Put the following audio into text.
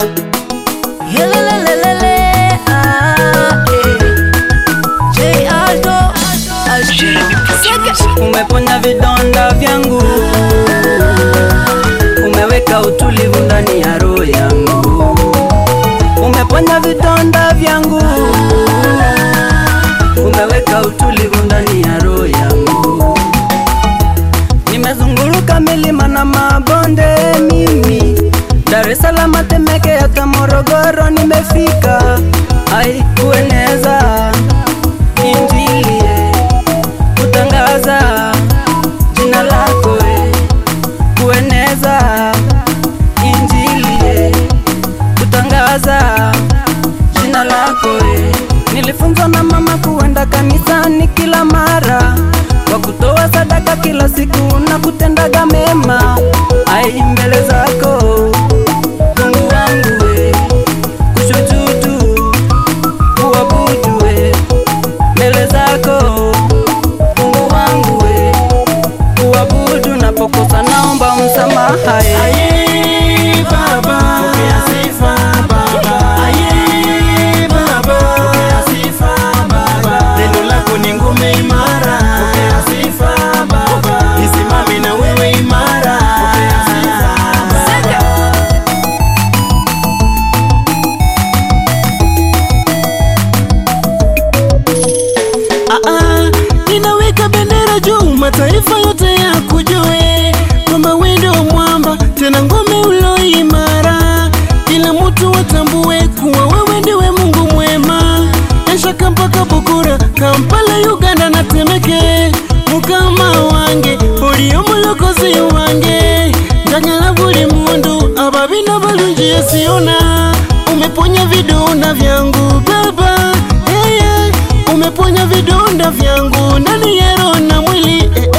Yelelelelele, ah, eh. J Aldo, Aldo. Umeponya vidonda vyangu, umeweka utulivu ndani ya roho yangu. Umeponya vidonda vyangu, umeweka utulivu ndani ya roho yangu. Nimezunguluka milima na mabonde mimi, Dar es Salaam, Temeke, hata Morogoro nimefika, ai kueneza injili eh kutangaza jina lako e, kueneza injili e, kutangaza jina lako e. Nilifunzwa na mama kuenda kanisani kila mara, kwa kutoa sadaka kila siku na kutendaga mema ai mbele zako Mungu wangu e, kushujudu kuabudu e, mbele zako Mungu wangu we, kuabudu napokosa naomba msamaha e. Aye, Baba, pokea sifa Baba. Aye, Baba, pokea sifa Baba. Neno lako ni ngome imara, pokea sifa Baba. Nisimame na wewe imara, pokea sifa Baba. Ah, ah, ninaweka bendera juu, mataifa yote ya kujue kwamba wewe ndio mwamba, tena ngome ulo imara, kila mtu watambue kuwa wewe ndiwe Mungu mwema. Eshaka mpaka Bukura, Kampala, Uganda na Temeke, mukama wange oli omulokozi wange njagala buli mundu ababina balungi yesiona umeponya vidonda vyangu baba hey, hey. umeponya vidonda vyangu ndani ya roho na mwili eh,